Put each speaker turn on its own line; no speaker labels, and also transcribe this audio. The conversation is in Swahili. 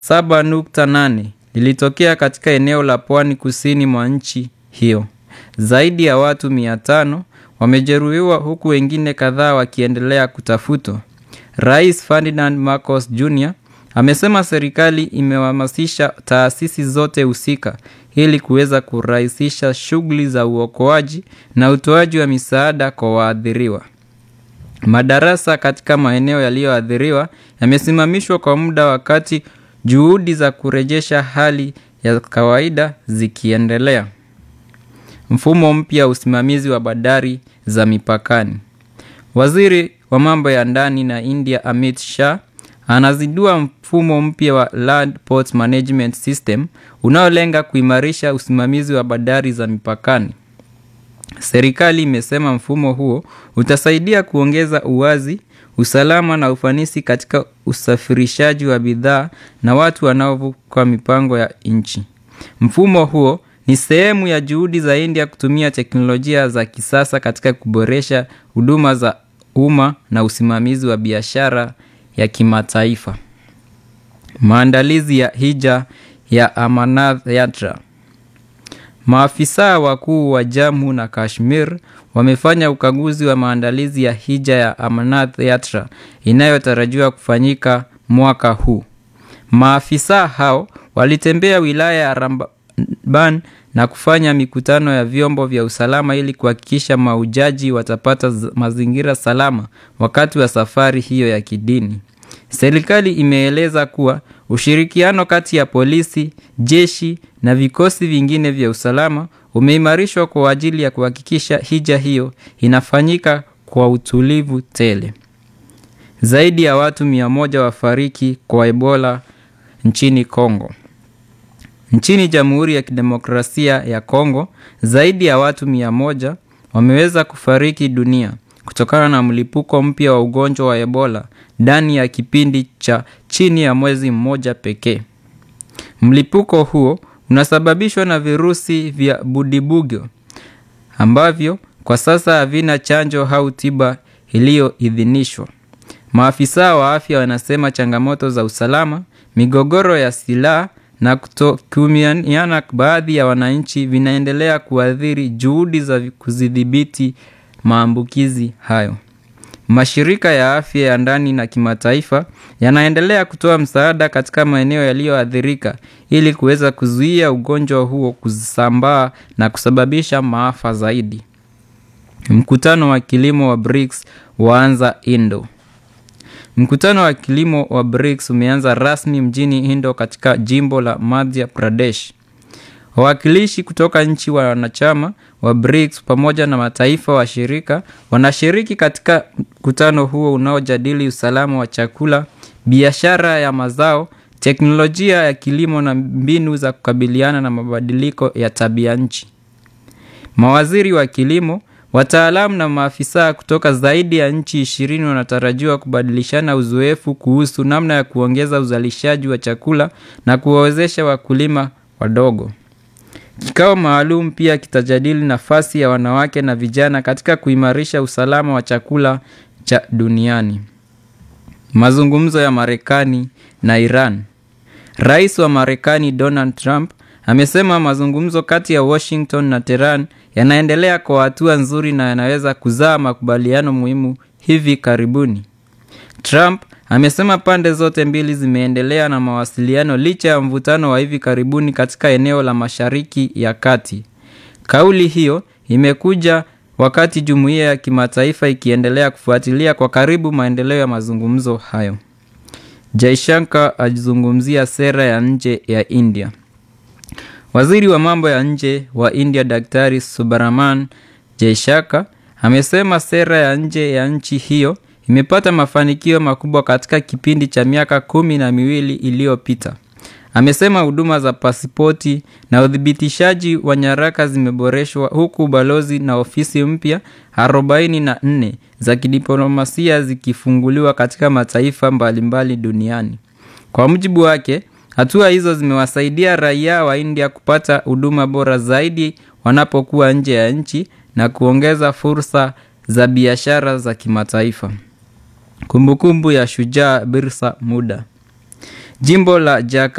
7.8 lilitokea katika eneo la pwani kusini mwa nchi hiyo. Zaidi ya watu 500 wamejeruhiwa huku wengine kadhaa wakiendelea kutafutwa. Rais Ferdinand Marcos Jr amesema serikali imehamasisha taasisi zote husika ili kuweza kurahisisha shughuli za uokoaji na utoaji wa misaada kwa waathiriwa. Madarasa katika maeneo yaliyoathiriwa yamesimamishwa kwa muda wakati juhudi za kurejesha hali ya kawaida zikiendelea. Mfumo mpya wa usimamizi wa bandari za mipakani. Waziri wa mambo ya ndani na India Amit Shah anazindua mfumo mpya wa Land Port Management System unaolenga kuimarisha usimamizi wa bandari za mipakani. Serikali imesema mfumo huo utasaidia kuongeza uwazi, usalama na ufanisi katika usafirishaji wa bidhaa na watu wanaovuka mipango ya nchi. Mfumo huo ni sehemu ya juhudi za India kutumia teknolojia za kisasa katika kuboresha huduma za umma na usimamizi wa biashara ya kimataifa. Maandalizi ya hija ya Amarnath Yatra. Maafisa wakuu wa Jammu na Kashmir wamefanya ukaguzi wa maandalizi ya hija ya Amarnath Yatra inayotarajiwa kufanyika mwaka huu. Maafisa hao walitembea wilaya ya Ramban na kufanya mikutano ya vyombo vya usalama ili kuhakikisha mahujaji watapata mazingira salama wakati wa safari hiyo ya kidini. Serikali imeeleza kuwa ushirikiano kati ya polisi, jeshi na vikosi vingine vya usalama umeimarishwa kwa ajili ya kuhakikisha hija hiyo inafanyika kwa utulivu tele. Zaidi ya watu mia moja wafariki kwa Ebola nchini Kongo. Nchini Jamhuri ya Kidemokrasia ya Kongo, zaidi ya watu mia moja wameweza kufariki dunia kutokana na mlipuko mpya wa ugonjwa wa Ebola ndani ya kipindi cha chini ya mwezi mmoja pekee. Mlipuko huo unasababishwa na virusi vya Budibugyo ambavyo kwa sasa havina chanjo au tiba iliyoidhinishwa. Maafisa wa afya wanasema changamoto za usalama, migogoro ya silaha na kutokuaminiana baadhi ya wananchi vinaendelea kuathiri juhudi za kudhibiti maambukizi hayo. Mashirika ya afya ya ndani na kimataifa yanaendelea kutoa msaada katika maeneo yaliyoathirika ili kuweza kuzuia ugonjwa huo kusambaa na kusababisha maafa zaidi. Mkutano wa kilimo wa BRICS waanza Indo. Mkutano wa kilimo wa BRICS umeanza rasmi mjini Indo katika jimbo la Madhya Pradesh. Wawakilishi kutoka nchi wanachama wa BRICS pamoja na mataifa washirika wanashiriki katika mkutano huo unaojadili usalama wa chakula, biashara ya mazao, teknolojia ya kilimo na mbinu za kukabiliana na mabadiliko ya tabia nchi. Mawaziri wa kilimo, wataalamu na maafisa kutoka zaidi ya nchi ishirini wanatarajiwa kubadilishana uzoefu kuhusu namna ya kuongeza uzalishaji wa chakula na kuwawezesha wakulima wadogo. Kikao maalum pia kitajadili nafasi ya wanawake na vijana katika kuimarisha usalama wa chakula cha duniani. Mazungumzo ya Marekani na Iran. Rais wa Marekani Donald Trump amesema mazungumzo kati ya Washington na Tehran yanaendelea kwa hatua nzuri na yanaweza kuzaa makubaliano muhimu hivi karibuni. Trump amesema pande zote mbili zimeendelea na mawasiliano licha ya mvutano wa hivi karibuni katika eneo la Mashariki ya Kati. Kauli hiyo imekuja wakati jumuiya ya kimataifa ikiendelea kufuatilia kwa karibu maendeleo ya mazungumzo hayo. Jaishankar alizungumzia sera ya nje ya India. Waziri wa mambo ya nje wa India Daktari Subrahman Jaishankar amesema sera ya nje ya nchi hiyo imepata mafanikio makubwa katika kipindi cha miaka kumi na miwili iliyopita. Amesema huduma za pasipoti na uthibitishaji wa nyaraka zimeboreshwa huku balozi na ofisi mpya arobaini na nne za kidiplomasia zikifunguliwa katika mataifa mbalimbali duniani. Kwa mujibu wake, hatua hizo zimewasaidia raia wa India kupata huduma bora zaidi wanapokuwa nje ya nchi na kuongeza fursa za biashara za kimataifa. Kumbukumbu ya shujaa Birsa Muda. Jimbo la Jakarta